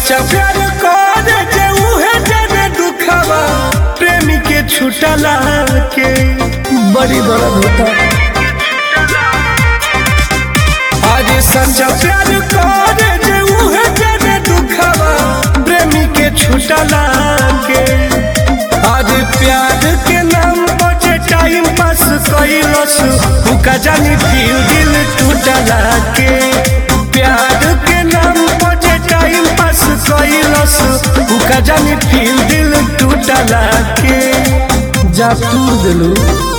सच्चा प्यार करे जे उहे जाने दुखवा प्रेमी के छुटला के बड़ी दर्द होता आज सच्चा प्यार करे जे उहे जाने दुखवा प्रेमी के छुटला के आज प्यार के नाम पर जे टाइम पास कइलस हुका जानी फिर दिल टूटला के प्यार के नाम पर जे टाइम पास कइलस हुका जानी फिर दिल टूटला के जा तूर दिलू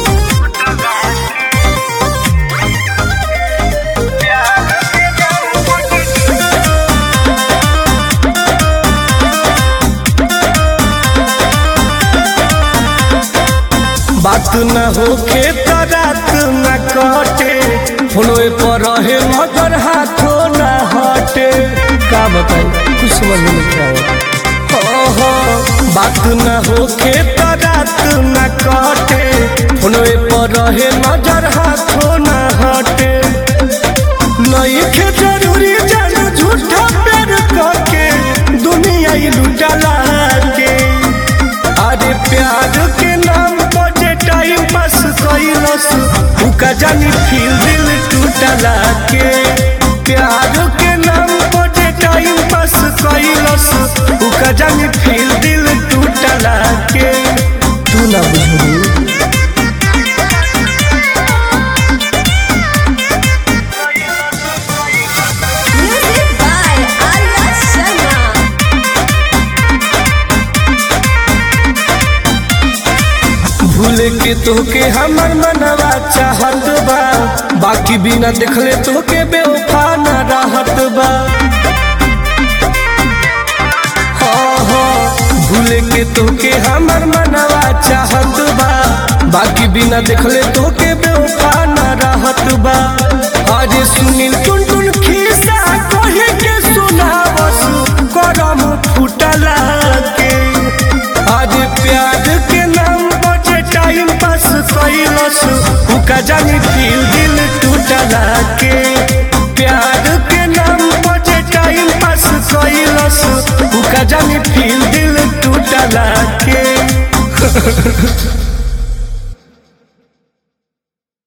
बात न होखे तो रात न कटे फोनवे पर रहे मगर हाथों न हटे का बताई कुछ समझ में नहीं आया हो हो बात न होखे तो रात न कटे फोनवे पर रहे मगर हाथों न हटे नहीं खे जरूरी जान झूठा प्यार करके दुनिया ही लुटला के अरे प्यार के नाम पर जे टाइम पास कइलस उका जानी फिर दिल टूटला के प्यार के नाम पर जे टाइम पास कइलस उका जानी फिर दिल टूटला के तू ना बुझू Music by Arya Sharma. भूल के तोके हमर मनवा चाहत बा बाकी बिना देखले तोके बेवफा न रहत बा हाँ, हाँ, भूल के तोके हमर मनवा चाहत बा बाकी बिना देखले तोके बेवफा न रहत बा आज सुनील टुन टुन खिस्सा कहे के सुनावस करम फुटला के आज प्यार के नाम पर जे टाइम पास कइलस उका जानी फिर दिल टूटला के प्यार के नाम पर जे टाइम पास कइलस उका जानी फिर दिल टूटला के